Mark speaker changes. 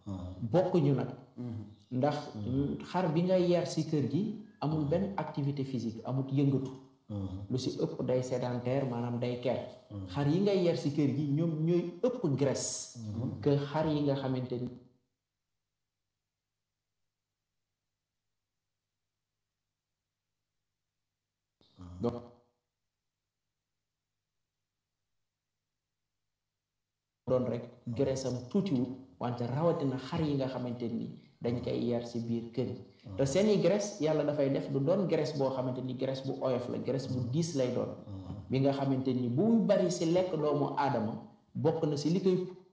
Speaker 1: bokkuñu nag ndax xar bi ngay yar si kër gi amul benn activité physique amul yëngatu lu si ëpp day sédentaire maanaam day ker xar yi ngay yar si kër gi ñoom ñooy ëpp graisse que xar yi nga xamante ni donc doon rek graisse am tuutiwul wante rawatina xar yi nga xamante ni dañ koy yar si biir kër yi te seeni graisse yàlla dafay def du doon graisse boo xamante ni graisse bu oyof la graisse bu diis lay doon bi nga xamante ni bu bari si lekk doomu aadama bokk na si li koy